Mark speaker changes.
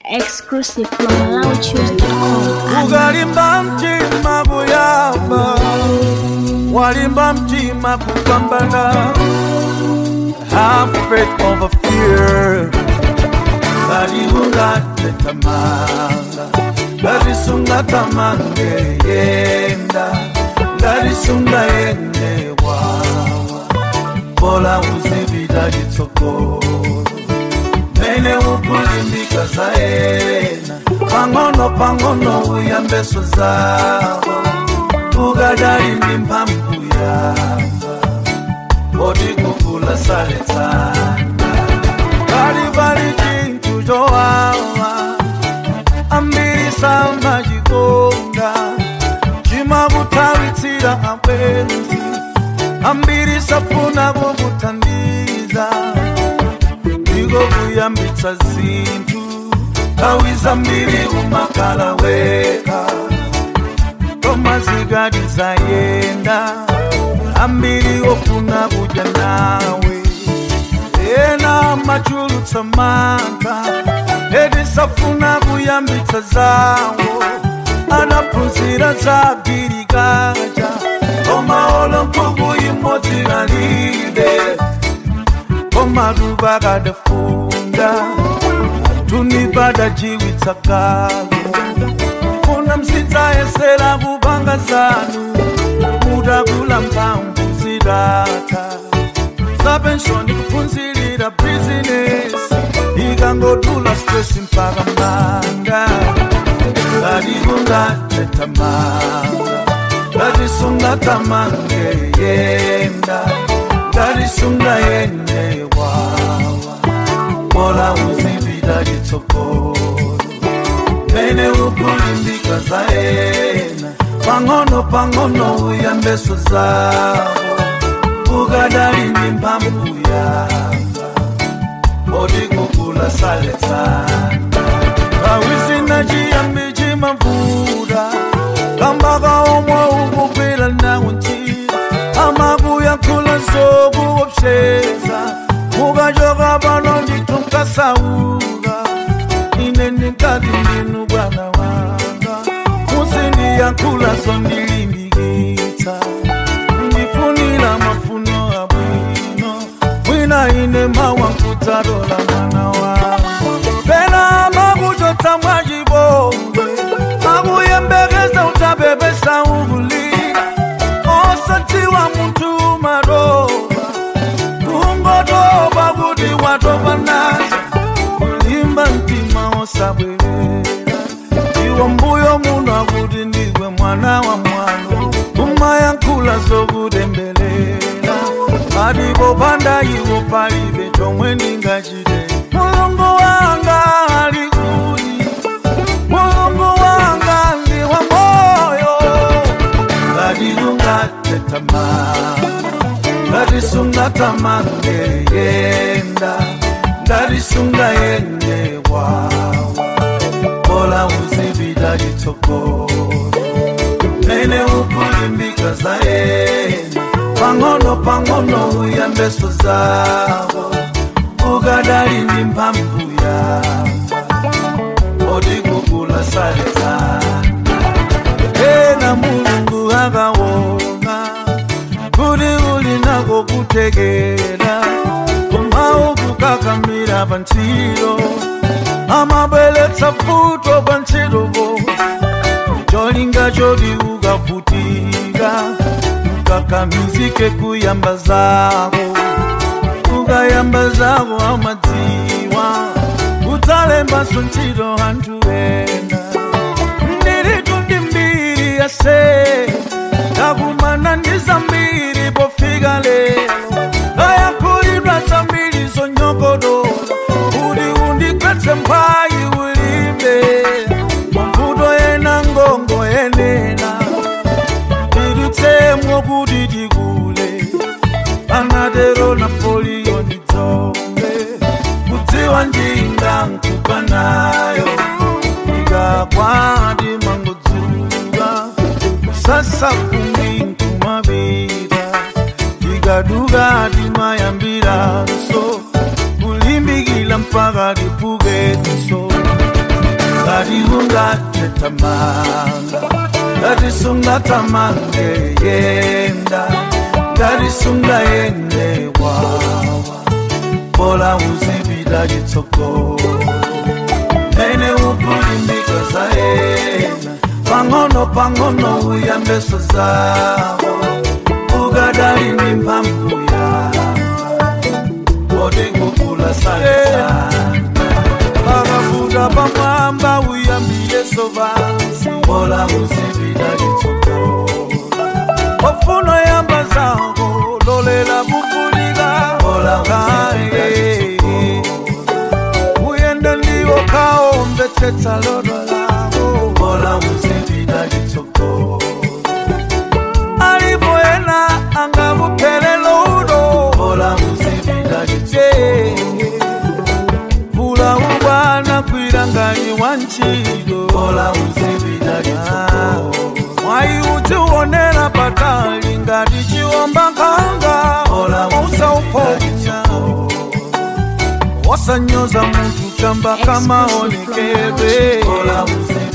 Speaker 1: Exclusive from MalawiChoose.com.
Speaker 2: ukalimba mtima kuyamba walimba mtima kupambana have faith over fear ngatiungatetamanga ngatisungatamanga yenda ngatisunga yende wawa bola uzivita chitsogolo mene ukulimbika zaena pang'ono pang'ono uyambeso zawo ukadali ndi mphamvu yamba oti kukula saletsana kali pali chinthu chowawa ambiri samachikonda chimakutawitsira abwenzi ambiri safuna kukuthandiza ndiko kuyambitsa zinthu nthawi zambiri umakhala weka koma zikati zayenda ambiri ofuna kudya nawe ena machulutsa mantha eti safuna kuyambitsa zawo anaphunzira za girikaja koma olo nkhuku imodzi kalibe koma luba kadafunda tunibada jiwitsa kalo funa msitsayesera kupanga zanu mutakula mphamvu zidata zapenshoni kuphunzirira bizinesi ikangodula stresi mpaka manda ngatikungatetamanga ngatisungatamanga yenda ngatisunga yende wawa bola uzivita chitsogolo mene ukulimbika zaena pang'ono pang'ono uyambeso zawo ukadali ndi mphamvu yanga oti kukula saletsana awizina chiyambi chimavuta kambaka omwe ukugwira nawo ntchito amakuyankhula zokuopseza mukachoka pano ndithu nkasauka ine ndikati ndinu bwana wanga muzindiyankhula zondilimbikitsa ndifunira mafuno abwino mwina ine mawankudzalola mwana wanga pena makuchotsa mwachipongwe makuyembekeza utabebesa ukulira osadziwa munthu maroba kungotoba kuti watopa nazo kulimba mtima osabwerera iwo mbuyo muno akuti ndiwe mwana wa mwano kumayankhula zokutembelela palipo panda iwo palibe chomwe ndingachite mulungu wanga ali kuti mulungu wanga ndi wa moyo ngatiungatetamanga ngatisungatamanga yenda ngatisunga yende wawa bola uzivita chitsogolo mene ukulimbika zaena pang'ono pang'ono uyambeso zawo ukadali ndi mphamvu yamba oti kukula saletsana ena mulungu akaona kuti uli nako kutekera koma ukukakamira pa ntchito amabweretsa futo pa ntchitopo cholinga choti ukavutika ukakamizike kuyamba zako ukayamba zako amadziwa udzalembanso ntchito anthu ena ndiritu ndi mbiri yase ndakumana ndi zambiri pofika lero ayakhulidwa zambiri zonyogodola kuti undigwetse mphayi ulimbe mavuto ena ngongo yenena tidutsemwo kuti tikule anatero napoliyo ndidzombe kudziwa njinga nkupa nayo ikakwati mangodzuka kusasa kumi nkumapita tikaduka timayambiranso kulimbikila mpaka tipuketinso ngati ungatetamanga ngati sungatamange yenda ngati sungayende wawa bola uzipita chitsogolo mene ukulimbika zaena pang'ono pang'ono uyambeso zawo ukadali ndi mphamvu yamba kodi kukula sana pakafuta pamwamba uyambiyeso vansi bola uzipita chitsogolo ofuna yamba zako lolela kufunika bola uyenda ndiwo kaomvetsetsa lodo lako bola uzipita chitsogolo alipo ena angakuphelelo udo bola uzipita chitsogolo vula ubwana kwilanganyi wa ntchito bola uzipita chitsogolo mwayi udziwonera patali ngati chiwomba nkhanga usauponya wasanyoza munthu chamba kamaonekedwe